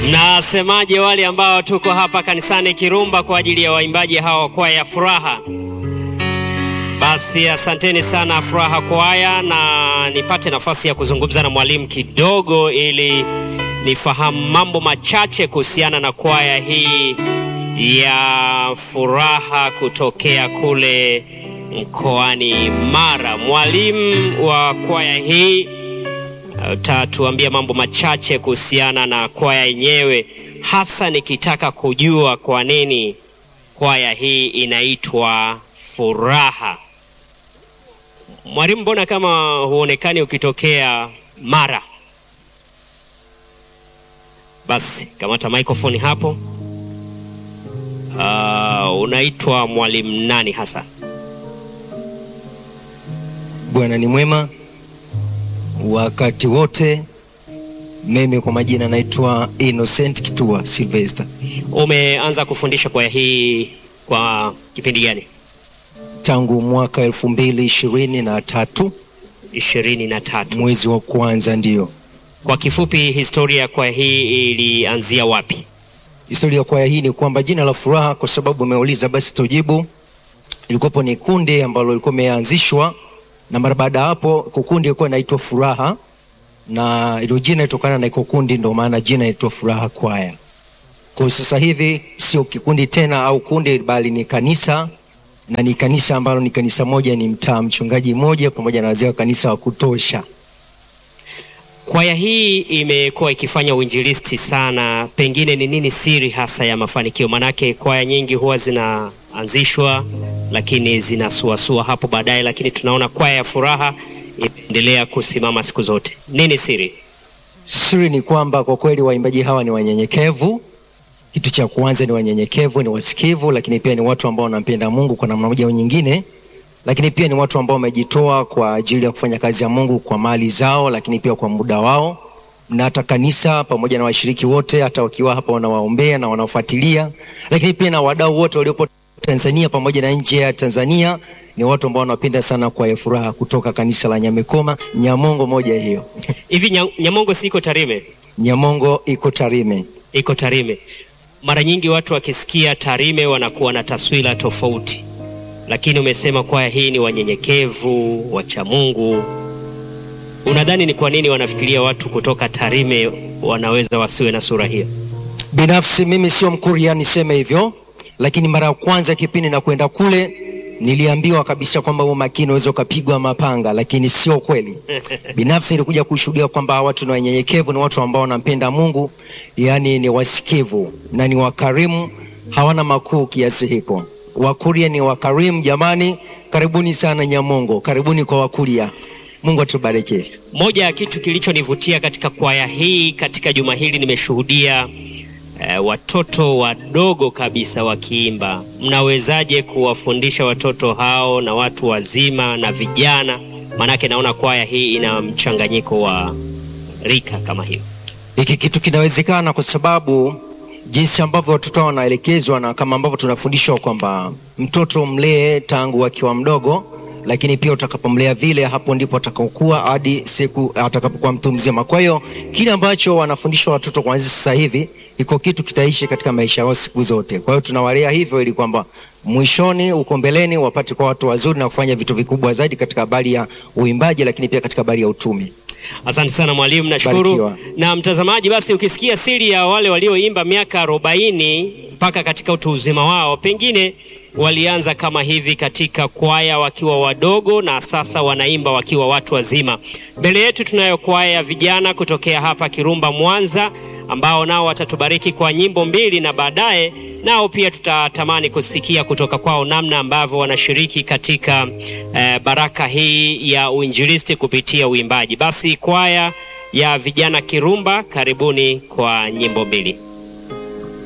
Mnasemaje wale ambao tuko hapa kanisani Kirumba kwa ajili ya waimbaji hawa wa kwaya ya Furaha? Basi asanteni sana Furaha Kwaya, na nipate nafasi ya kuzungumza na mwalimu kidogo ili nifahamu mambo machache kuhusiana na kwaya hii ya Furaha kutokea kule mkoani Mara. Mwalimu wa kwaya hii utatuambia mambo machache kuhusiana na kwaya yenyewe, hasa nikitaka kujua kwa nini kwaya hii inaitwa Furaha. Mwalimu, mbona kama huonekani ukitokea Mara? Basi kamata microphone hapo. Uh, unaitwa mwalimu nani hasa? Bwana ni mwema wakati wote. Mimi kwa majina naitwa Innocent Kitua Sylvester. Umeanza kufundisha kwaya hii kwa kipindi gani? Tangu mwaka elfu mbili ishirini na tatu ishirini na tatu. mwezi wa kwanza. Ndiyo, Kwa kifupi, historia ya kwaya hii ilianzia wapi? historia ya kwaya hii ni kwamba jina la Furaha, kwa sababu umeuliza, basi tujibu. Ilikuwapo ni kundi ambalo lilikuwa imeanzishwa, na mara baada ya hapo kukundi ilikuwa inaitwa Furaha, na ilo jina ilitokana na iko kundi, ndio maana jina inaitwa Furaha Kwaya. Kwa sasa hivi sio kikundi tena au kundi, bali ni kanisa na ni kanisa ambalo ni kanisa moja, ni mtaa, mchungaji mmoja pamoja na wazee wa kanisa wa kutosha. Kwaya hii imekuwa ikifanya uinjilisti sana, pengine ni nini siri hasa ya mafanikio? Manake kwaya nyingi huwa zinaanzishwa lakini zinasuasua hapo baadaye, lakini tunaona kwaya ya Furaha imeendelea kusimama siku zote. Nini siri? Siri ni kwamba kwa kweli waimbaji hawa ni wanyenyekevu. Kitu cha kwanza ni wanyenyekevu, ni wasikivu, lakini pia ni watu ambao wanampenda Mungu kwa namna moja au nyingine, lakini pia ni watu ambao wamejitoa kwa ajili ya kufanya kazi ya Mungu kwa mali zao, lakini pia kwa muda wao, na hata kanisa pamoja na washiriki wote, hata wakiwa hapa wanawaombea na wanafuatilia, lakini pia na wadau wote waliopo Tanzania pamoja na nje ya Tanzania ni watu ambao wanapenda sana kwa Furaha kutoka kanisa la Nyamekoma, Nyamongo moja hiyo. Hivi Nya- Nyamongo si iko Tarime? Nyamongo iko Tarime. Iko Tarime. Mara nyingi watu wakisikia Tarime wanakuwa na taswira tofauti, lakini umesema kwaya hii ni wanyenyekevu, wacha Mungu. Unadhani ni kwa nini wanafikiria watu kutoka Tarime wanaweza wasiwe na sura hiyo? Binafsi mimi sio Mkuria niseme hivyo, lakini mara ya kwanza kipindi na kwenda kule niliambiwa kabisa kwamba huo makini unaweza ukapigwa mapanga, lakini sio kweli. Binafsi nilikuja kushuhudia kwamba hawa watu ni wanyenyekevu, ni watu ambao wanampenda Mungu, yaani ni wasikivu na ni wakarimu, hawana makuu kiasi hiko. Wakuria ni wakarimu jamani. Karibuni sana Nyamongo, karibuni kwa Wakuria. Mungu atubariki. Moja ya kitu kilichonivutia katika kwaya hii katika juma hili nimeshuhudia eh, watoto wadogo kabisa wakiimba. Mnawezaje kuwafundisha watoto hao na watu wazima na vijana? Maanake naona kwaya hii ina mchanganyiko wa rika kama hiyo. Hiki kitu kinawezekana kwa sababu jinsi ambavyo watoto hao wanaelekezwa na kama ambavyo tunafundishwa kwamba mtoto mlee tangu akiwa mdogo, lakini pia utakapomlea vile, hapo ndipo atakaokuwa hadi siku atakapokuwa mtu mzima. Kwa hiyo kile ambacho wanafundishwa watoto kuanzia sasa hivi, iko kitu kitaishi katika maisha yao siku zote. Kwa hiyo tunawalea hivyo ili kwamba mwishoni, uko mbeleni, wapate kwa watu wazuri na kufanya vitu vikubwa zaidi katika habari ya uimbaji, lakini pia katika habari ya utume. Asante sana mwalimu, nashukuru. Barikiwa. Na mtazamaji, basi ukisikia siri ya wale walioimba miaka arobaini mpaka katika utu uzima wao, pengine walianza kama hivi katika kwaya wakiwa wadogo na sasa wanaimba wakiwa watu wazima. Mbele yetu tunayo kwaya ya vijana kutokea hapa Kirumba, Mwanza, ambao nao watatubariki kwa nyimbo mbili na baadaye nao pia tutatamani kusikia kutoka kwao namna ambavyo wanashiriki katika eh, baraka hii ya uinjilisti kupitia uimbaji. Basi kwaya ya vijana Kirumba, karibuni kwa nyimbo mbili.